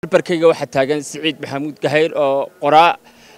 barbarkayga waxaa taagan siciid maxamuud gahayr oo qoraa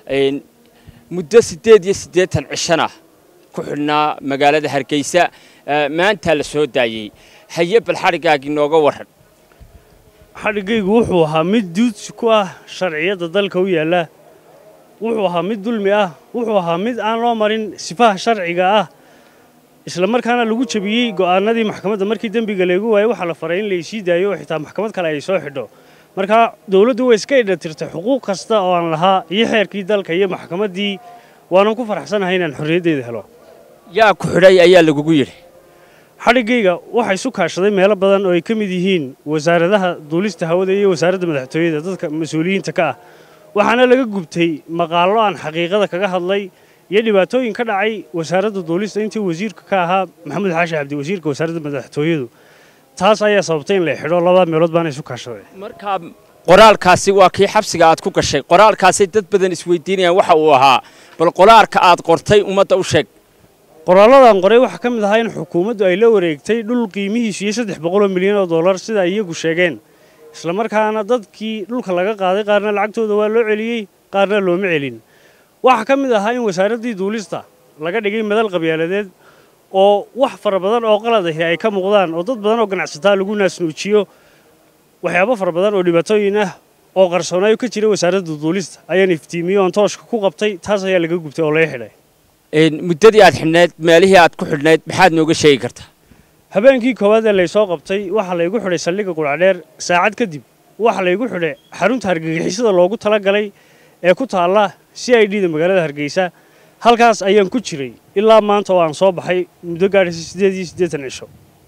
muddo siddeed iyo siddeetan cishana ku xidhnaa magaalada hargeysa maantaa la soo daayey haye bal xadhiggaagii nooga warran xadhiggaygu wuxuu ahaa mid duudsi ku ah sharciyadda dalka u yaalla wuxuu ahaa mid dulmi ah wuxuu ahaa mid aan loo marin sifaha sharciga ah isla markaana lagu jebiyey go'aanadii maxkamadda markii dembiga laygu waayey waxaa la faray in laysii daayo oo xitaa maxkamad kale ay soo xidho markaa dowladdu way iska idhatirtay xuquuq kasta oo aan lahaa iyo xeerkii dalka iyo maxkamaddii waanan ku faraxsanahay inaan xorriyaddeeda helo yaa ku xidhay ayaa lagugu yidhi xadhiggayga waxaa isu kaashaday meelo badan oo ay ka mid yihiin wasaaradaha duulista hawada iyo wasaaradda madaxtooyada dadka mas-uuliyiinta ka ah waxaana laga gubtay maqaallo aan xaqiiqada kaga hadlay iyo dhibaatooyin ka dhacay wasaaradda duulista intii wasiirka ka ahaa maxamuud xaashi cabdi wasiirka wasaaradda madaxtooyadu taas ayaa sababtay in la xidho labada meelood baana isu kaashaday markaa qoraalkaasi waa kii xabsiga aad ku gashay qoraalkaasay dad badan isweydiinayaan waxa uu ahaa bal qoraalka aad qortay ummadda u sheeg qoraalladan qoray waxaa ka mid ahaa in xukuumaddu ay la wareegtay dhul qiimihiisu iyo saddex boqoloo milyan oo dollar sida ay iyagu sheegeen isla markaana dadkii dhulka laga qaaday qaarna lacagtooda waa loo celiyey qaarna looma celin waxaa ka mid ahaa in wasaaraddii duulista laga dhigay madal qabyaaladeed oo wax fara badan oo qalad ahi ay ka muuqdaan oo dad badan oo ganacsataa lagu naasnuujiyo waxyaabo fara badan oo dhibaatooyin ah oo qarsoonaayo ka jira wasaaradda duulista ayaan iftiimiyey oon tooshka ku qabtay taas ayaa laga gubtay oo laga xidhay muddadii aad xidhnayd meelihii aad ku xidhnayd maxaad nooga sheegi kartaa habeenkii koowaad ee laysoo qabtay waxaa laygu xidhay saldhigga qudhacdheer saacad kadib waxaa laygu xidhay xarunta hargagixisada loogu talagalay ee ku taalla c i d da magaalada hargeysa halkaas ayaan ku jiray ilaa maanta oo aan soo baxay muddo gaadhaysa siddeed iyo siddeetan cisho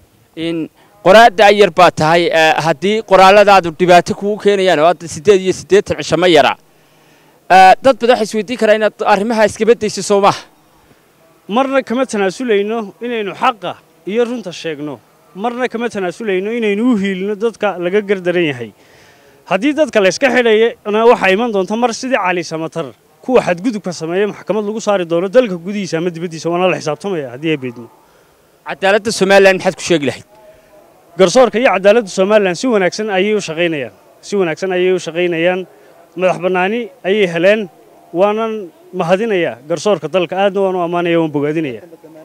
qoraadda yar baa tahay haddii qoraalladaadu dhibaato kugu keenayaan oo hadda siddeed iyo siddeetan cisho ma yara dad badan waxay isweydiin karaa inaad arrimaha iskaba dayso soo maha marna kama tanaasulayno inaynu xaqa iyo runta sheegno marna kama tanaasulayno inaynu u hiilino dadka laga gardaran yahay haddii dadka layska xidhayana waxaa iman doonta mar sidii cali samatar kuwa xadgudubka sameeya maxkamad lagu saari doono dalka gudihiisa ama dibaddiisa waana la xisaabtamaya haddii ay beedmo cadaaladda somalilan maxaad ku sheegi lahayd garsoorka iyo cadaaladda somalilan si wanaagsan ayay u shaqaynayaan si wanaagsan ayay u shaqaynayaan madax bannaani ayay heleen waanan mahadinayaa garsoorka dalka aadna waan u ammaanaya waan bogaadinaya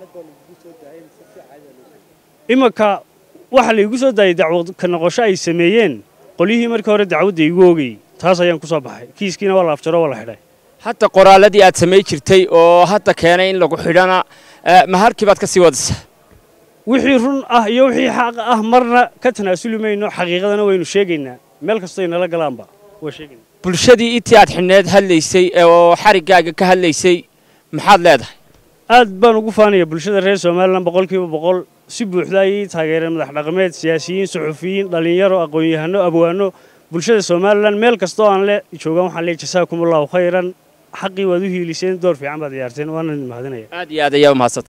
imanka waxaa laygu soo daayay dacwad ka noqosho ay sameeyeen qolyihii markii hore dacwadda igu oogayey taas ayaan ku soo baxay kiiskiina waa la afjaro waa la xidhay hadda qoraalladii aad samay jirtay oo hadda keenay in lagu xidhana ma halkii baad ka sii wadaysaa wixii run ah iyo wixii xaq ah marna ka tanaasuli mayno xaqiiqadana waynu sheegaynaa meel kastoo inala galaanba waa sheegaynaa bulshadii intii aad xidhneed hadlaysay oo xariggaaga ka hadlaysay maxaad leedahay aad baan ugu faanaya bulshada reer somalilan boqolkiiba boqol si buuxda ayay taageereen madax dhaqameed siyaasiyiin suxufiyiin dhallinyaro aqoon-yahano abwaano bulshada somalilan meel kastoo aan le joogaan waxaan leey jasaakum allahu khayran xaqii waad u hiiliseen door fiican baad ciyaarteen waana mahadinaya aad iyo aad ayaa u mahadsanta